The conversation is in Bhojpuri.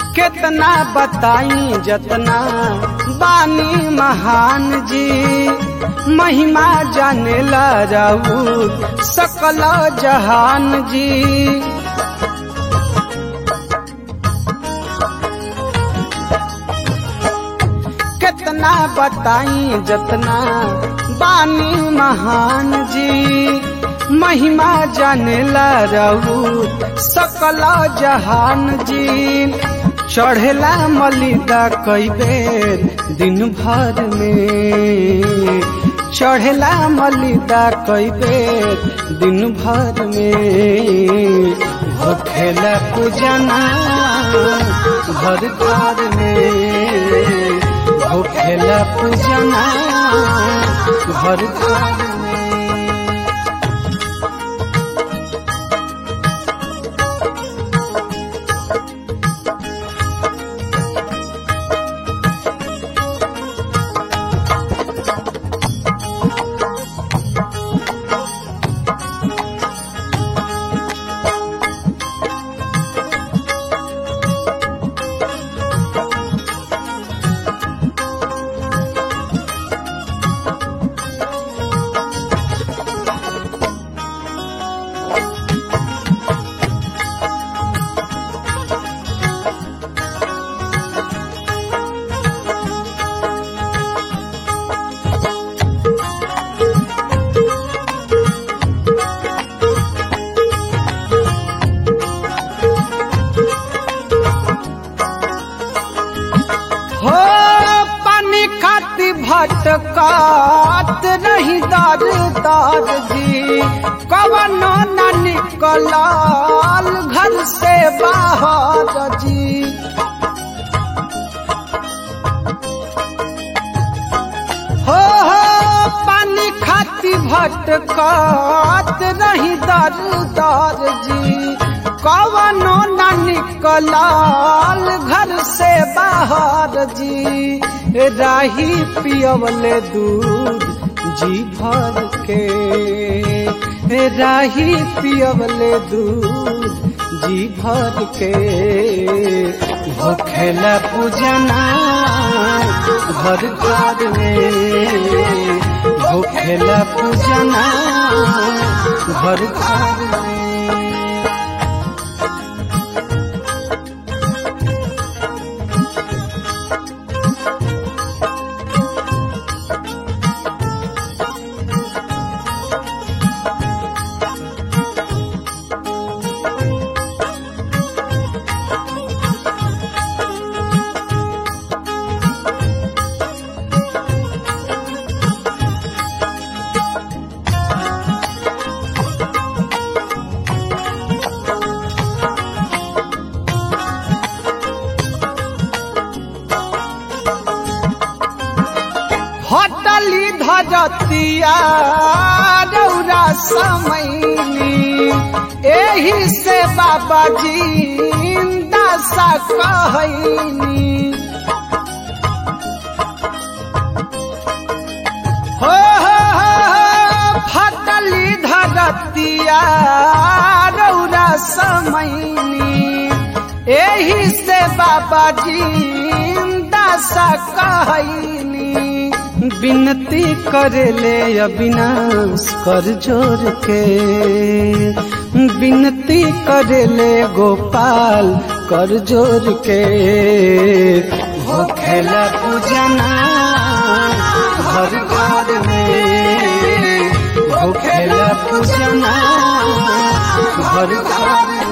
कितना बताई जतना बानी महान जी महिमा जाने ला जाऊ सकल जहान जी कितना बताई जतना बानी महान जी महिमा जाने ला रहू सकल जहान जी चढ़ेला मलिदा कई बेर दिन भर में चढ़ेला मलिदा कई बेर दिन भर में होखेला पूजना घर घर में होखेला पूजना घर घर में हो पानी खाती भटकात नहीं दर दर जी कवनो न निकलाल घर से बाहर जी हो हो पानी खाती भटकात नहीं दर दर जी कवनो न निकलाल घर से बाहर जी राही पियवले दूध जी भर के राही पियवले दूध जी भर के भोखेला पूजना घर घर में भोखेला पूजना घर घर में हटली धरतिया रौरा समैनी एही से बाबा जी दशा कहनी हो हो हो फटली धरतिया रौरा समैनी एही से बाबा जी दशा कहनी विनती करेले अविनाश कर जोर के विनती करेले गोपाल कर जोर के होखेला पूजना घर घर में होखेला पूजना घर घर में